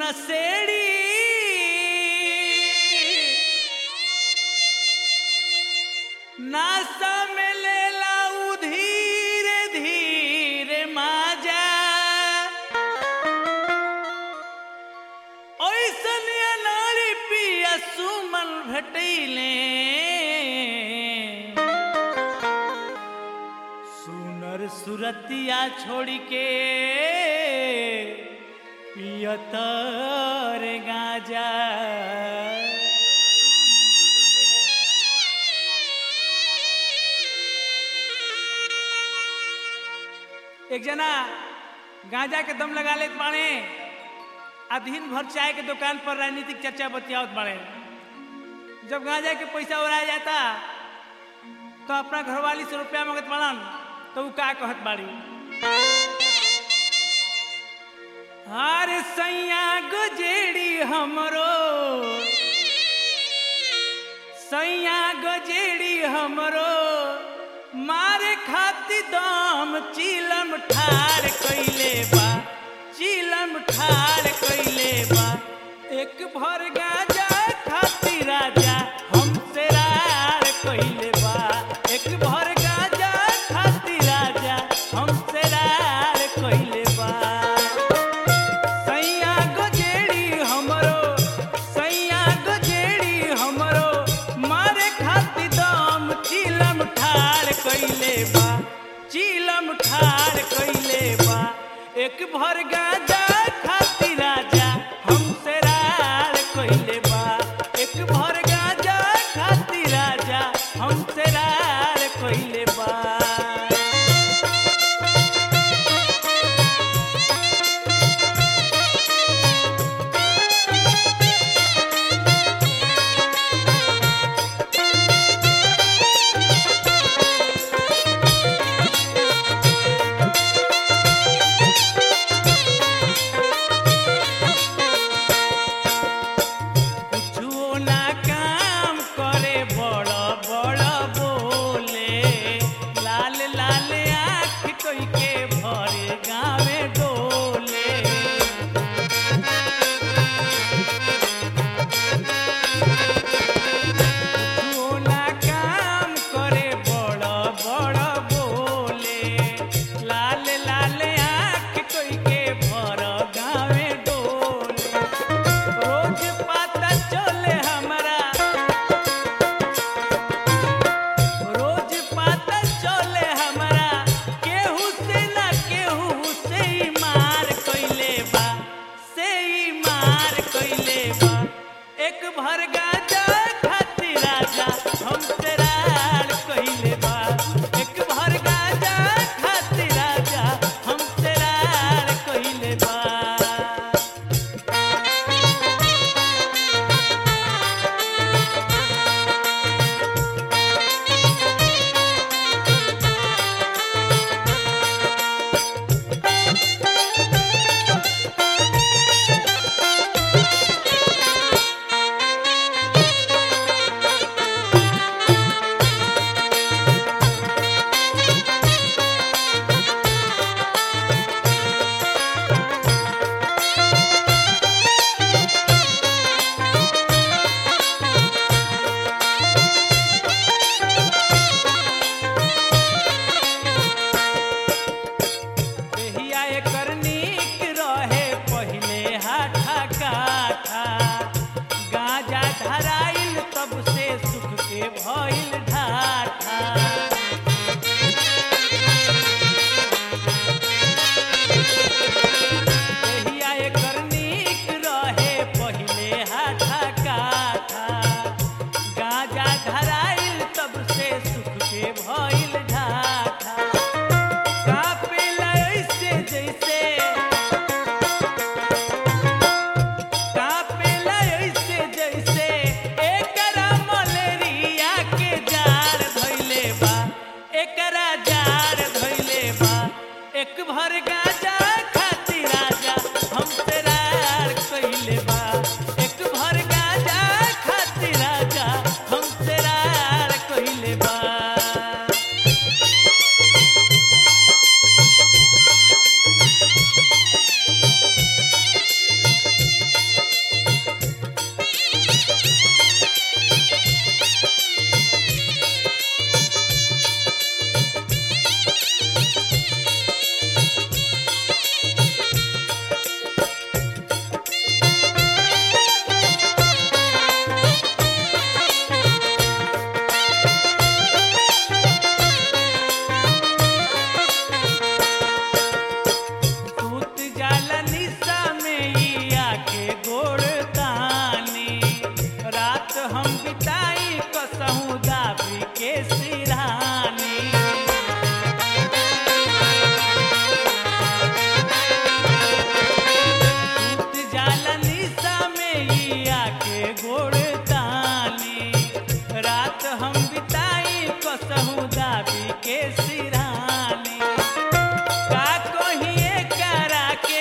नसेड़ी नासा में लेला उ धीरे धीरे माजा ऐसन नारी पिया सुमन भेटैले सुनर सुरतिया छोड़ के पियतर गाजा एक जना गांजा के दम लगा लेत बाड़े आ दिन भर चाय के दुकान पर राजनीतिक चर्चा बतियावत बाड़े जब गांजा के पैसा उड़ाया जाता तो अपना घरवाली से रुपया मांगत बाड़न तो उ का कहत बाड़ी अरे सैया गजेड़ी हमरो सैया गजेड़ी हमरो मारे खाती दम चिलम ठार कइले बा चिलम ठार कइले बा एक भर गाजा खाती राजा हमसे रार कइले बा एक भर गाजा खाती राजा हमसे रार कइले बा सैया गजेड़ी हमरो सैया गजेड़ी हमरो मारे खाती दम चिलम ठार कइले बा चिलम ठार कइले बा एक भर गाजा खाती राजा हमसे रार कइले बा एक भर गाजा खाती राजा हमसे रार कइले बा कुछो ना काम करे बड़ बड़ रात हम बिताई कसहू दाबी के सिरानी का कहिए करा के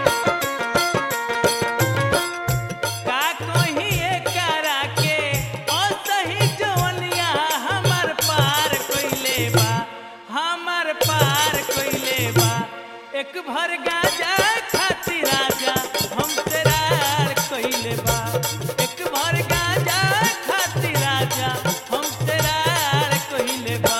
का कहिए करा के असही जवनिया हमर पार कइले बा हमर पार कइले बा एक भर गाजा खातिर राजा हम तेरार कइले बा एक भर गाजा खातिर राजा हम तेरार कइले बा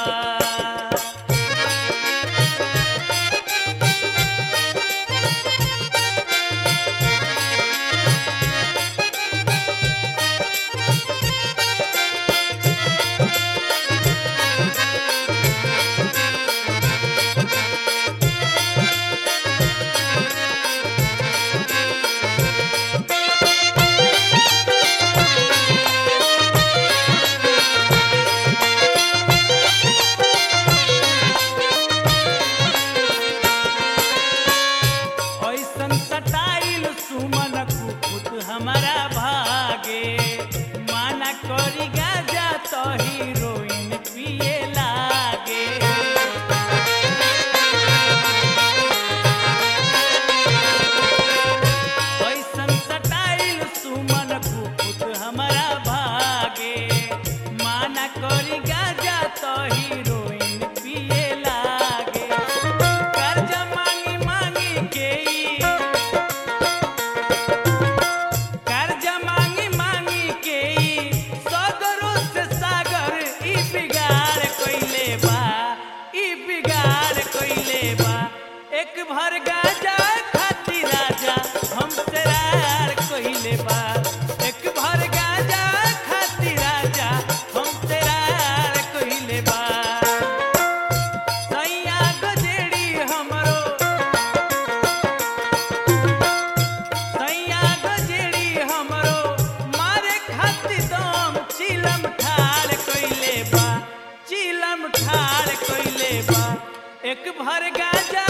ऐसन सटाइल सुमन कुकुत हमारा भागे माना करी गाजा तो हीरोइन पिए लागे ऐसन सटाइल सुमन कुकुत हमारा भागे माना करी गाजा तो हीरोइन पिए लागे कर्जा मांगी मांगी के ई कर्जा मांगी मांगी के ई सगरो से सागर ई बिगाड़ कइले बा ई बिगाड़ कइले बा एक भर गाजा खातिर राजा हम तेरार कइले बा एक भर गाजा खातिर राजा हम तेरार कइले बा सैया गजेड़ी हमरो सैया गजेड़ी हमरो मारे खातिर दम चिलम ठाड़ कइले बा चिलम ठाड़ कइले बा एक भर गाजा